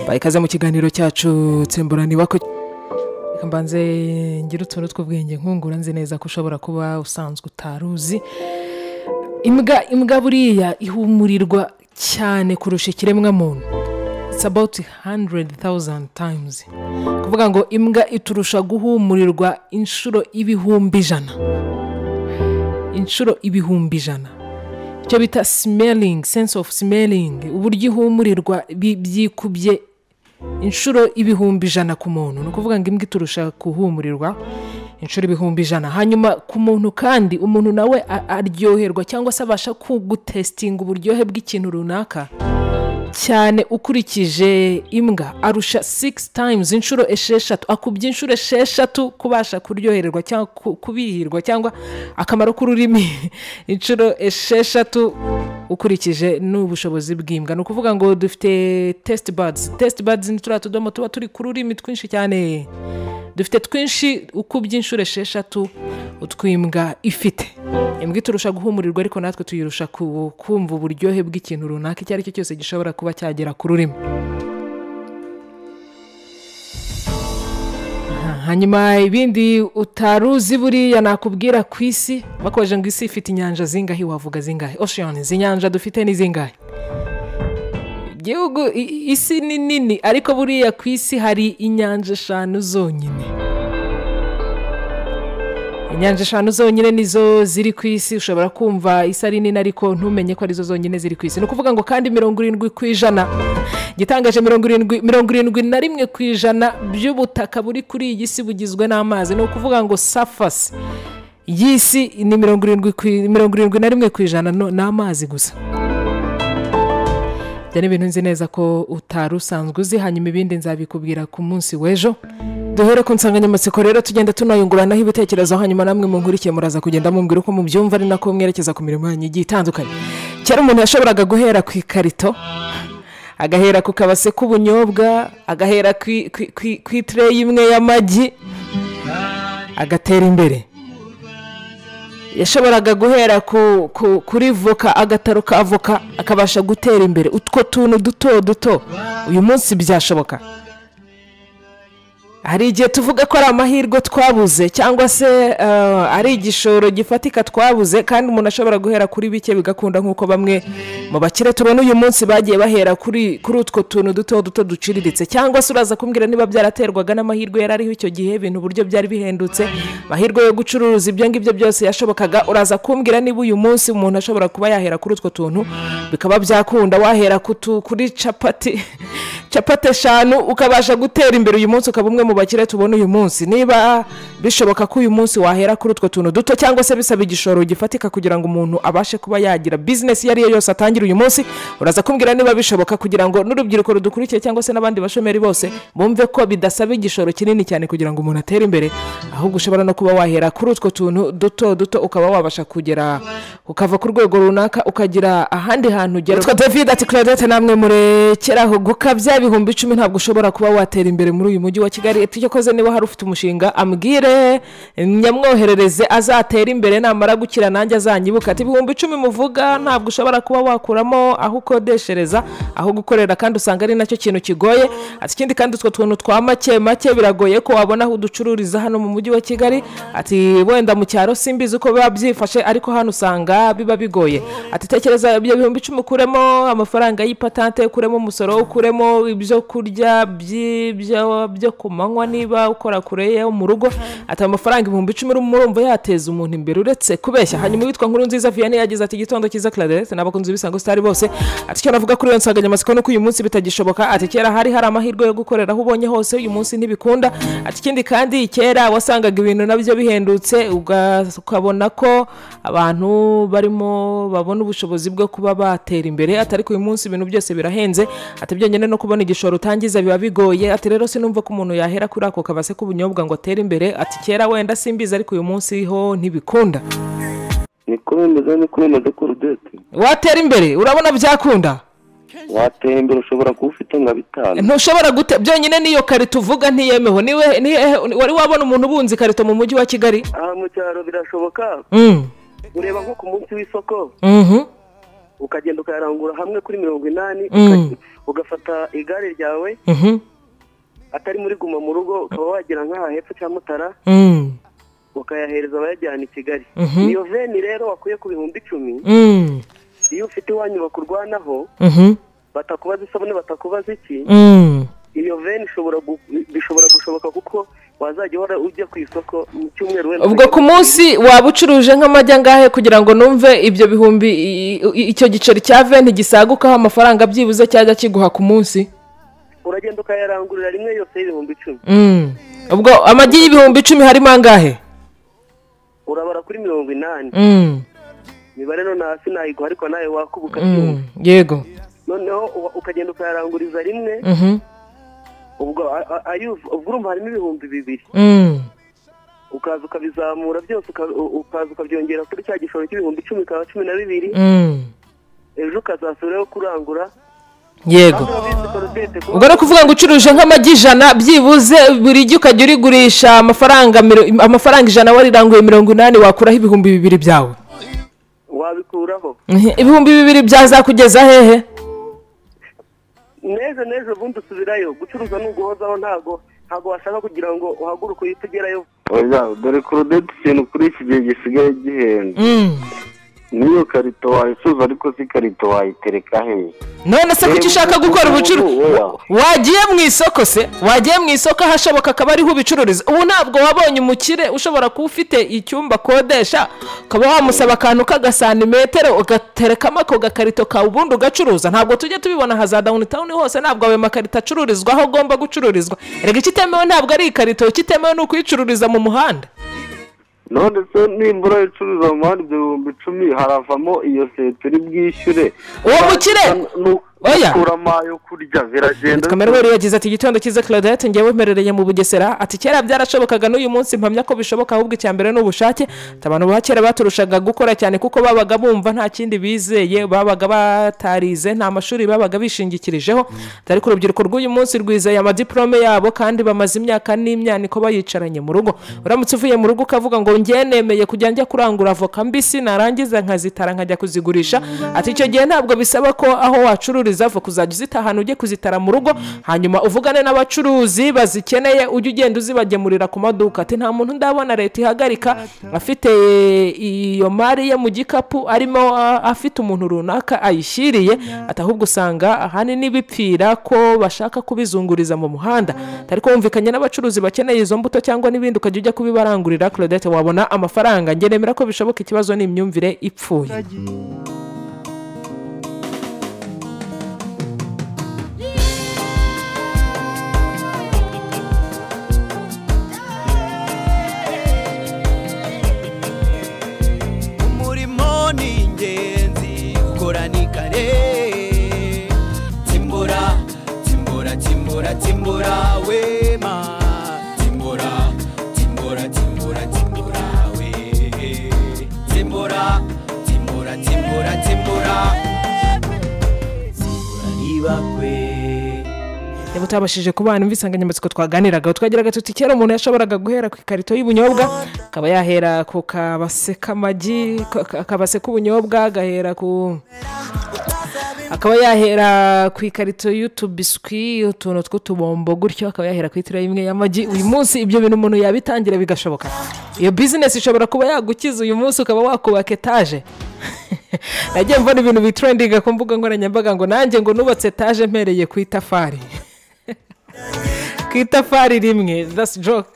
mbaye ikaze mu kiganiro cyacu niba ko reka mbanze ngira utuntu tw'ubwenge nkungura nzi neza ko ushobora kuba usanzwe utaruzi imbwa imbwa buriya ihumurirwa cyane kurusha ikiremwamuntu it's about hundred thousand times kuvuga ngo imbwa iturusha guhumurirwa inshuro ibihumbi ijana inshuro ibihumbi ijana icyo bita smelling sense of smelling uburyo ihumurirwa bi- byikubye inshuro ibihumbi ijana ku muntu ni ukuvuga ngo imbwa iturusha guhumurirwa inshuro ibihumbi ijana hanyuma ku muntu kandi umuntu nawe a- aryoherwa cyangwa se abasha ku- gutesitinga uburyohe bw'ikintu runaka cyane ukurikije imbwa arusha 6 times inshuro esheshatu akubye inshuro esheshatu kubasha kuryohererwa cyangwa ku- kubihirwa cyangwa akamaro k'ururimi inshuro esheshatu ukurikije n'ubushobozi bw'imbwa ni ukuvuga ngo dufite test buds test buds ni turiya tudomo tuba turi ku rurimi twinshi cyane dufite twinshi ukubye inshuro esheshatu utwimbwa ifite imbwa iturusha guhumurirwa ariko natwe tuyirusha ku- kumva uburyohe bw'ikintu runaka icyo ari cyo cyose gishobora kuba cyagera ku rurimi Aha, hanyuma ibindi utaruzi buriya nakubwira ku isi bakomeje ngo isi ifite inyanja zingahe wavuga zingahe ocean inyanja dufite ni zingahe igihugu i- isi ni nini ariko buriya ku isi hari inyanja eshanu zonyine inyanja eshanu zonyine nizo ziri ku isi ushobora kumva isi ari nini ariko ntumenye ko arizo zonyine ziri ku isi ni ukuvuga ngo kandi mirongo irindwi ku ijana igitangaje mirongo irindwi mirongo irindwi na rimwe ku ijana by'ubutaka buri kuri iyi si bugizwe n'amazi ni ukuvuga ngo safasi y'isi ni mirongo irindwi ku i- mirongo irindwi na rimwe ku ijana no- ni amazi gusa ibyo ni ibintu nzi neza ko utari usanzwe uzi hanyuma ibindi nzabikubwira ku munsi w'ejo duhere ku nsanganyamatsiko rero tugenda tunayunguranaho ibitekerezo hanyuma namwe munkurikiye muraza kugenda mumbwira uko mubyumva ari nako mwerekeza ku mirimo yanyu igiye itandukanye kera umuntu yashoboraga guhera ku ikarito agahera ku kabase k'ubunyobwa agahera ku i- ku i- ku i- ku itireyi imwe y'amagi agatera imbere yashoboraga guhera ku, ku, kuri voka agataro ka voka akabasha gutera imbere utwo tuntu duto duto uyu munsi byashoboka hari igihe tuvuga ko ari amahirwe twabuze cyangwa se eh, ari igishoro gifatika twabuze kandi umuntu ashobora guhera kuri bike bigakunda nk'uko bamwe mu bakire tubona uyu munsi bagiye bahera kuri kuri utwo tuntu duto duto duciriritse cyangwa se uraza kumbwira niba byaraterwaga n'amahirwe yari ariho icyo gihe ibintu uburyo byari bihendutse amahirwe yo gucuruza ibyo ngibyo byose yashobokaga uraza kumbwira niba uyu munsi umuntu ashobora kuba yahera kuri utwo tuntu bikaba byakunda wahera ku tu- kuri capati capati eshanu ukabasha gutera imbere uyu munsi ukaba umwe mu bakire tubona uyu munsi niba bishoboka ko uyu munsi wahera kuri utwo tuntu duto cyangwa se bisaba igishoro gifatika kugira ngo umuntu abashe kuba yagira bizinesi iyo ari yo yose atangira uyu munsi uraza kumbwira niba bishoboka kugira ngo n'urubyiruko rudukurikiye cyangwa se n'abandi bashomeri bose bumve ko bidasaba igishoro kinini cyane kugira ngo umuntu atere imbere ahubwo ushobora no kuba wahera kuri utwo tuntu duto duto ukaba wabasha kugera ukava ku rwego runaka ukagira ahandi hantu ugera witwa david ati claudette namwe murekeraho gukabya ibihumbi icumi ntabwo ushobora kuba watera imbere muri uyu mujyi wa kigali icyo koze niba hari ufite umushinga ambwire nyamwoherereze azatera imbere namara gukira nanjye azanyibuka ati ibihumbi icumi muvuga ntabwo ushobora kuba wakuramo aho ukodeshereza aho gukorera kandi usanga ari nacyo kintu kigoye ati ikindi kandi utwo tuntu twa make make biragoye ko wabona aho uducururiza hano mu mujyi wa kigali ati wenda mu cyaro simbizi uko biba byifashe ariko hano usanga biba bigoye ati tekereza ibyo bihumbi icumi ukuremo amafaranga y'ipatante ukuremo umusoro ukuremo ibyo kurya byi- byo byo ku manywa niba ukora kure yo mu rugo ati amafaranga ibihumbi icumi murumva yateza umuntu imbere uretse kubeshya hanyuma witwa nkuru nziza vianney yagize ati igitondo cyiza claudette n'abakunzi b'isango sitari bose ati icyo navuga kuri iyo nsanganyamatsiko ni uko uyu munsi bitagishoboka ati kera hari hari amahirwe yo gukorera aho ubonye hose uyu munsi ntibikunda ati ikindi kandi kera wasangaga ibintu nabyo bihendutse uga- ukabona ko abantu barimo babona ubushobozi bwo kuba batera imbere ati ariko uyu munsi ibintu byose birahenze ati byonyine no kubona igishoro utangiza biba bigoye ati rero sinumva ko umuntu yahera kuri ako kabase k'ubunyobwa ngo atere imbere ati kera wenda simbizi ariko uyu munsi ho ntibikunda ni kuremeza ni kuremeza kurudeti watera imbere urabona byakunda watera imbere ushobora kuba ufite nka bitanu ntushobora gute byonyine niyo karito uvuga ntiyemeho niwe nihehe- wari wabona umuntu ubunza ikarito mu mujyi wa kigali aha mu cyaro birashoboka Mm, ureba nko ku munsi w'isoko mhm. ukagenda ukayarangura hamwe kuri mirongo inani Mm. ukajya- ugafata igare ryawe Mhm. atari muri guma mu rugo ukaba wagera nk'aha hepfo cya mutara Mm. ukayahereza abayajyana i kigali Mhm. iyo veni rero wakuye ku bihumbi icumi Mm. iyo ufite iwanyu bakurwanaho Mhm. batakubaza isabune batakubaza iki Mm. iyo veni ishobora gu- bishobora gushoboka kuko wazajya uhora ujya ku isoko mu cyumweru wenda ubwo ku munsi waba ucuruje nk'amajya angahe kugira ngo numve ibyo bihumbi i- i- icyo giceri cya venti gisagukaho amafaranga byibuze cyajya kiguha ku munsi uragenda ukayarangurira rimwe yose y'ibihumbi icumi Mm. ubwo amagi y'ibihumbi icumi harimo angahe urabara kuri mirongo inani Mm. imibare none hasi nayiguha ariko nawe wakubuka Mm. yego noneho uwa- ukagenda ukayaranguriza rimwe Mhm. ubwo a- a- ayu- ubwo urumva harimo ibihumbi bibiri Mm. ukaza ukabizamura byose uka- u- ukaza ukabyongera kuri cya gishoro cy'ibihumbi icumi bikaba cumi na bibiri Mm. ejo ukazasubirayo kurangura yego Urabona korodete kuba- ubwo ni ukuvuga ngo ucuruje nk'amagi ijana byibuze buri gi ukajya urigurisha amafaranga miro- amafaranga ijana wariranguye mirongo inani wakuraho ibihumbi bibiri byawe wabikuraho Mhm. ibihumbi bibiri byazakugeza hehe neza neza ubundi usubirayo gucuruza ni uguhozaho ntago ntago washaka kugira ngo uhaguruke uhite ugerayo oya dore korodeti ikintu kuri iki gihe gisigaye gihenda Mm. n'iyo karito wayicuza ariko si karito wayitereka he none se kuki ushaka gukora ubucuruzi Oya. wagiye mu isoko se wagiye mu isoko ahashoboka akaba ariho ubicururiza ubu ntabwo wabonye umukire ushobora kuba ufite icyumba akodesha ukaba wamusaba akantu k'agasantimetero ugaterekamo ako gakarito kawe ubundi ugacuruza ntabwo tujya tubibona nka za dawuni tawuni hose ntabwo ayo makarito acururizwa aho agomba gucururizwa erega ikitemewe ntabwo ari ikarito ikitemewe ni ukuyicururiza mu muhanda none se nimbura icuruza mu muhanda ibyo bihumbi icumi haravamo iyo seta uri bwishyure Uwo mukire! Oya. ukura amayo kurya biragenda kamerweri yagize ati igitondo cyiza claudette njyewe mperereye mu bugesera ati kera byarashobokaga n'uyu munsi mpamya ko bishoboka ahubwo icya mbere ni ubushake Ati, abantu ba kera baturushaga gukora cyane kuko babaga bumva nta kindi bizeye babaga batarize nta mashuri babaga bishingikirijeho Ati, ariko urubyiruko rw'uyu munsi rwizeye amadiplome yabo kandi bamaze imyaka n'imyaniko bayicaranye mu rugo uramutse uvuye mu rugo ukavuga ngo njye nemeye kujya njya kurangura avoka mbisi narangiza nkazitara nkajya kuzigurisha ati icyo gihe ntabwo bisaba ko aho wacururiza avoka uzajya uzita ahantu ujye kuzitara mu rugo hanyuma uvugane n'abacuruzi bazikeneye ujye ugenda uzibagemurira ku maduka ati nta muntu ndabona leta ihagarika afite iyo mari ye mu gikapu arimo ah, afite umuntu runaka ayishyiriye ati ahubwo usanga ahanini bipfira ko bashaka kubizunguriza mu muhanda ariko wumvikanye n'abacuruzi bakeneye izo mbuto cyangwa n'ibindi ukajya ujya kubibarangurira claudette wabona amafaranga njye nemera ko bishoboka ikibazo ni imyumvire ipfuye umurimo ni ingenzi gukora ni kare timbura timbura timbura timbura wema timbura timbura timbura timbura we timbura timbura timbura timbura timbura ntibakwe niba utabashije kubana imvi insanganyamatsiko twaganiragaho twagiraga tuti kera umuntu yashoboraga guhera ku ikarito y'ubunyobwa akaba yahera ku kabase k'amagi ka- ka- akabase k'ubunyobwa agahera ku akaba yahera ku ikarito y'utubiswi utuntu tw'utubombo gutyo akaba yahera ku itira imwe y'amagi uyu munsi ibyo bintu umuntu yabitangira bigashoboka iyo bizinesi ishobora kuba yagukiza uyu munsi ukaba wakubaka etaje nagiye mbona ibintu bitrendinga ku mbuga nkoranyambaga ngo nanjye ngo nubatse etaje mpereye ku itafari ku itafari rimwe that's joke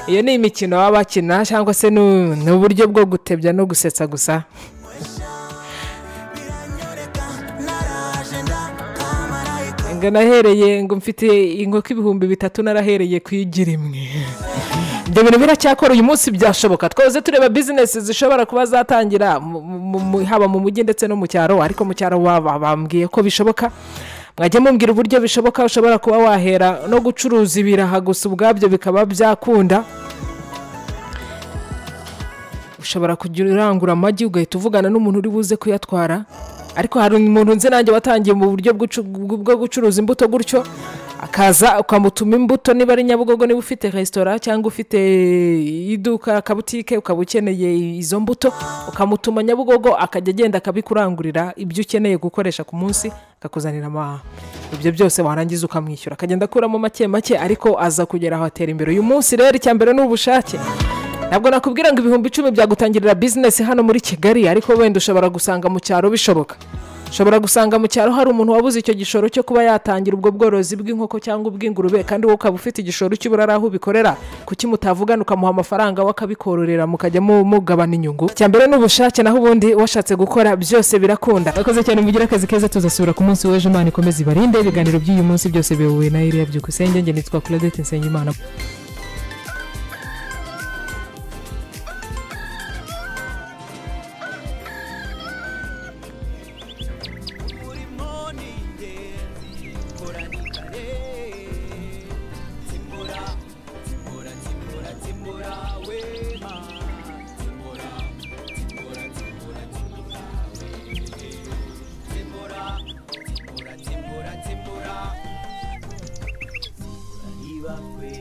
iyo ni imikino baba bakina cyangwa se ni ni uburyo bwo gutebya no gusetsa gusa ngo nahereye ngo mfite inkoko ibihumbi bitatu narahereye ku igi rimwe ibyo bintu biracyakora uyu munsi byashoboka twahoze tureba bizinesi zishobora kuba zatangira mu- mu- mu- haba mu mujyi ndetse no mu cyaro ariko mu cyaro baba bambwiye ko bishoboka mwajya mumbwira uburyo bishoboka ushobora kuba wahera no gucuruza ibiraha gusa ubwabyo bikaba byakunda ushobora kujya urangura amagi ugahita uvugana n'umuntu uri buze kuyatwara ariko hari umuntu nzi nanjye watangiye mu buryo bw'ucu- bwo gucuruza imbuto gutyo akaza ukamutuma imbuto niba ari nyabugogo niba ufite resitora cyangwa ufite iduka akabutike ukaba ukeneye izo mbuto ukamutuma nyabugogo akajya agenda akabikurangurira ibyo ukeneye gukoresha ku munsi akakuzanira amaha ibyo byose warangiza ukamwishyura akagenda akuramo make make ariko aza kugera aho atera imbere uyu munsi rero icya mbere ni ubushake ntabwo nakubwira ngo ibihumbi icumi byagutangirira bizinesi hano muri kigali ariko wenda ushobora gusanga mu cyaro bishoboka ushobora gusanga mu cyaro hari umuntu wabuze icyo gishoro cyo kuba yatangira ubwo bworozi bw'inkoko cyangwa ubw'ingurube kandi wowe ukaba ufite igishoro cy'ubura ari aho ubikorera kuki mutavugana ukamuha amafaranga we akabikororera mukajya mu- mugabana inyungu icya mbere ni ubushake naho ubundi washatse gukora byose birakunda abakoze cyane mugire akazi keza tuzasubira ku munsi w'ejo imana ikomeze ibarinde ibiganiro by'uyu munsi byose biyobowe na eliya byukusenge nge nitwa claudette nsengimana umurimo ni ingenzi ukoranikare timura timura timura timura wema timura timura timura timura we timura timura timura timura niba kwe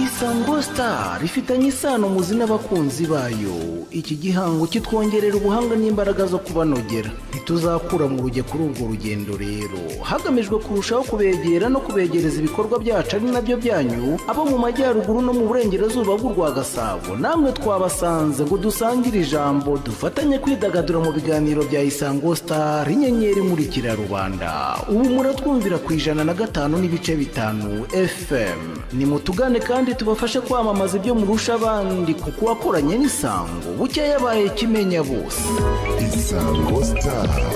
isango star rifitanye isano muzi n'abakunzi bayo iki gihango kitwongerera ubuhanga n'imbaraga zo kubanogera ntituzakura mu rujya kuri urwo rugendo rero hagamijwe kurushaho kubegera no kubegereza ibikorwa byacu ari nabyo byanyu abo mu majyaruguru no mu burengerazuba bw'u rwa gasabo namwe twabasanze ngo dusangire ijambo dufatanye kwidagadura mu biganiro bya isango star inyenyeri imurikira rubanda ubu muratwumvira ku ijana na gatanu n'ibice bitanu fm nimutugane kandi tubafashe kwamamaza ibyo murusha abandi kuko wakoranye n'isango buke yabaye kimenya bose isango sitari